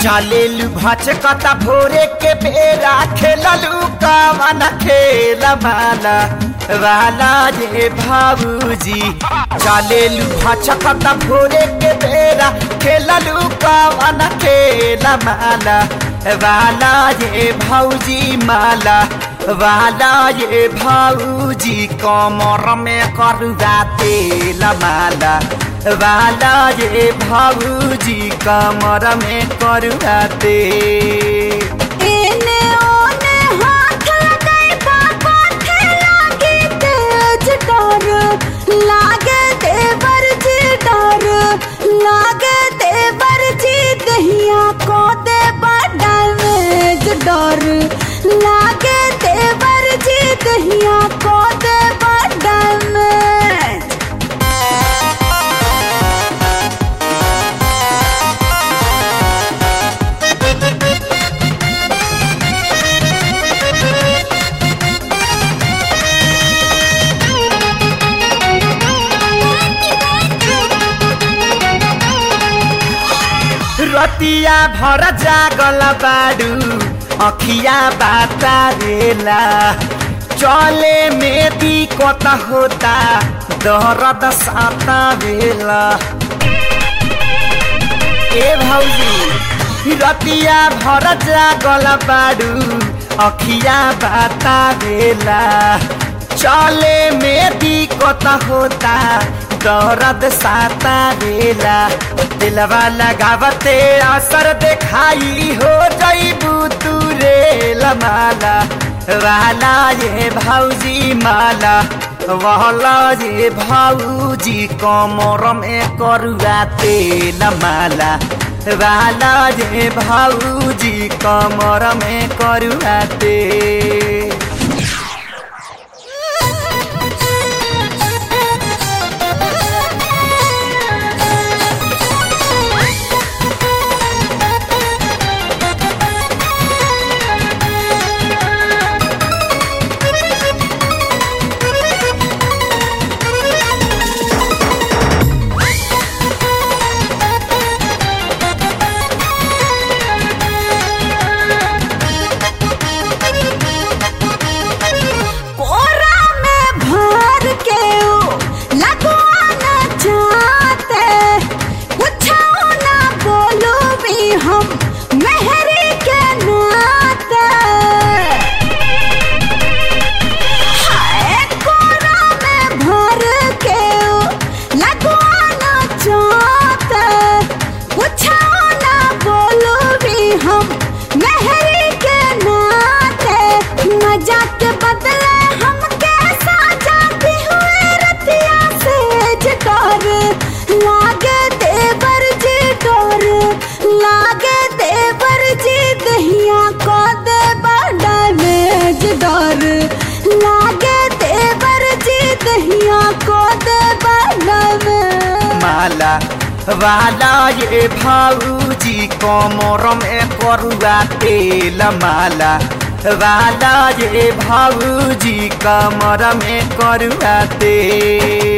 चलेलु भचकता भोरे के बेरा खेललु कवन खेल माला वाला ये भाऊजी चलेलु भचकता भोरे के बेरा खेललु कवन खेल माला वाला ये भाऊजी माला वाला ये भाऊजी कमर में करुआ तेल माला वाला ये भाऊजी कमर में करुआ तेल एने ओने हाथ लगाई बाबा थे लागे तेज डर लागे देवर जी डर लागे देवर जी दहिया को दे डैमेज डर लागे देवर जी दहिया को दे डैमेज रतिया भर जागल बाडू अखिया बातारेला चले में दिक्कत होता दर्द साता बेला ए भौजी रतिया भर जागल बाडू अखिया बातारेला चले में दिक्कत होता दर्द साता बेला दिलवा लगावते असर देखाई हो जईबू तू रे लमाला वाला ये भौजी माला वाला ये भौजी कमर में करुआ तेल माला वाला ये भौजी कमर में करुआ तेल कोरा में भर के ओ लगवाना चाहते कुछो ना बोलो भी हम मेहरी के नाते हाय कोरा में भर के ओ लगवाना चाहते कुछो ना बोलो भी हम मेहरी के नाते मजा के बदले हम कैसा जाती हुए रतिया से डर लागे देवर जी डर लागे देवर जी दहिया को दे डैमेज डर लागे देवर जी दहिया को दे डैमेज माला वाला ये भाऊजी कमर में करुआ तेल माला वाला ये भाऊजी कमर में करुआ तेल